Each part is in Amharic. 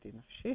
እንዲህ ነው። እሺ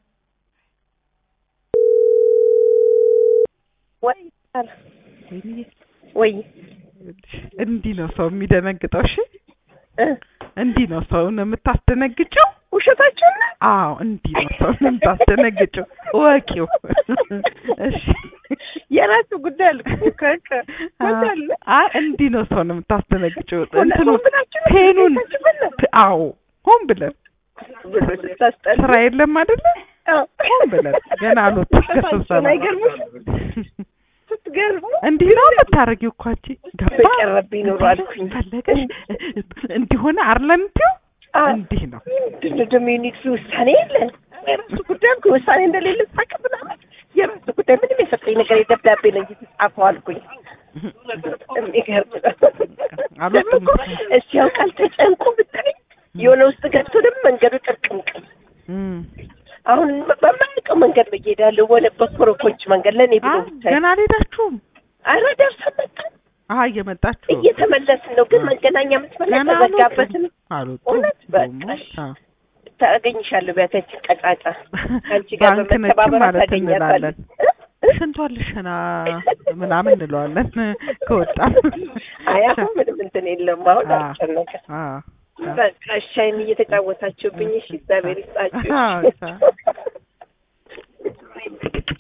ወይ ወይኔ ወይ እንዲህ ነው ሰው የሚደነግጠው። እሺ እ እንዲህ ነው ሰውን የምታስደነግጨው። ውሸታችሁን ነው? አዎ እንዲህ ነው ሰውን የምታስደነግጨው። እወቂው። እሺ የራሱ ጉዳይ አለ እኮ ከከ ወዳለ አይ እንዲህ ነው ሰውን የምታስደነግጨው። እንትኑ ሆን ብላችሁ ነው ፔኑን ቤታችሁ በላ? አዎ ሆን ብለን ብሎ ስታስጠሉ። ስራ የለም አይደለ? አዎ። ሆን ብለን ገና አልወጣም ውሸታችሁን ከስብሰባ አይገርምም? ስትገርሙ እንዲህ ነው የምታደርጊው እኮ አንቺ ገባ በቀረብኝ ኑሮ አልኩኝ። ፈለገሽ እንዲሆነ አርለምቲው አዎ። እንዲህ ነው ምንድን ነው ደግሞ የኔ ውሳኔ የለን የራሱ ጉዳይ አልኩኝ። ውሳኔ እንደሌለ ሳቅ ምናምን የራሱ ጉዳይ ምንም የሰጠኝ ነገር የደብዳቤ ነው እንጂ የተጻፈው አልኩኝ። የሚገርም ነው። አልወጡም። ደግሞ እኮ እስኪ ያውቃል ተጨንቆ ብትለኝ የሆነ ውስጥ ገብቶ ደግሞ መንገዱ ጥርቅምቅም እም። አሁን በማያውቀው መንገድ ነው እየሄዳለሁ ወደ በኮረኮንች መንገድ ለእኔ ብሎ አ ብቻ ገና አልሄዳችሁም? አረ ደርሰን መጣን አሀ እየመጣችሁ እየተመለስን ነው ግን መገናኛ መስመር ላይ ገና ተዘጋበትን አልወጡም። እውነት በቃ ደግሞ፣ አ ታገኝሻለሁ ቢያታችን ቀጫጫ ከአንቺ ጋር ባንክ ነች በመተባበር ማለት ታገኛታለሁ እንላለን። ሽንቷን ልሸና ምናምን እንለዋለን ከወጣን። አይ አሁን ምንም እንትን የለም አሁን አ አልጨነቀ አ በቃ እሻይን እየተጫወታችሁብኝ እሺ እግዚአብሔር ይስጣችሁ አዎ፣